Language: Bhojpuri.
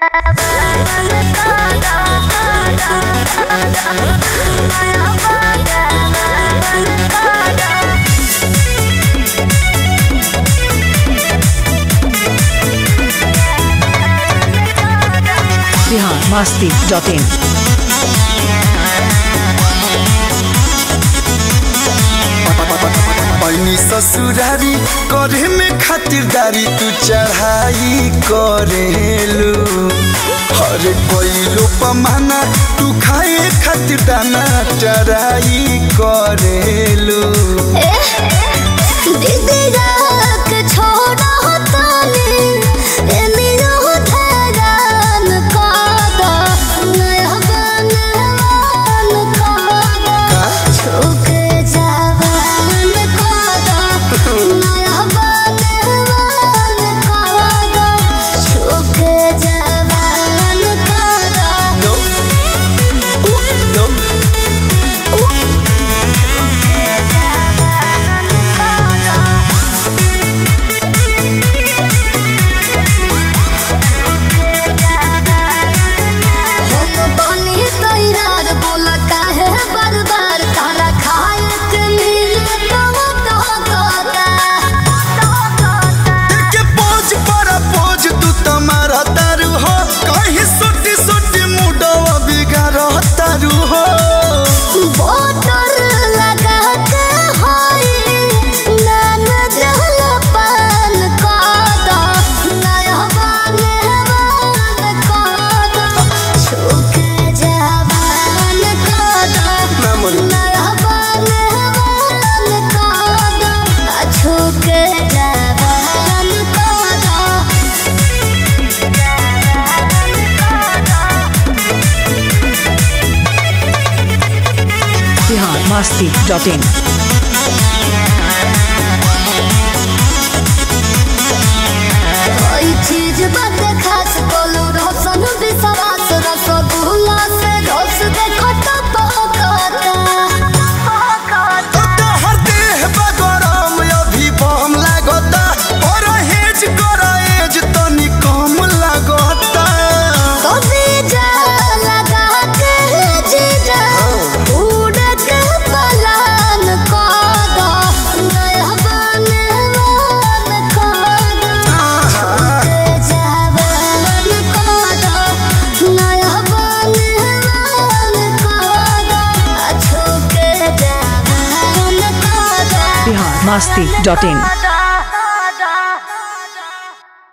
बिहार मस्ती डॉट इन पैनी ससुरारी करे में खातिरदारी तू चढ़ाई करेलू हरे कोइलो पमाना तू खाए खातिर दाना चराई करेलू नो नो के पोज पर पोज तू तुम्हारा तारू हो कहीं सोटी सोटी मुडवा बिगाड़ तारू हो ना मन बिहार मस्ती डॉट इन चीज बात खास बोलू रसन विश्वास रसगुल्ला से रस देखो तो पकता हर देह बगरम अभी बम लागता और हेज कर एज तनी कम लागता कभी जा लगा के जीजा उड़ के पलान कदा नया बने वन कदा छूटे जावन कदा नया बने वन कदा छूटे जावन कदा बिहार मस्ती डॉट इन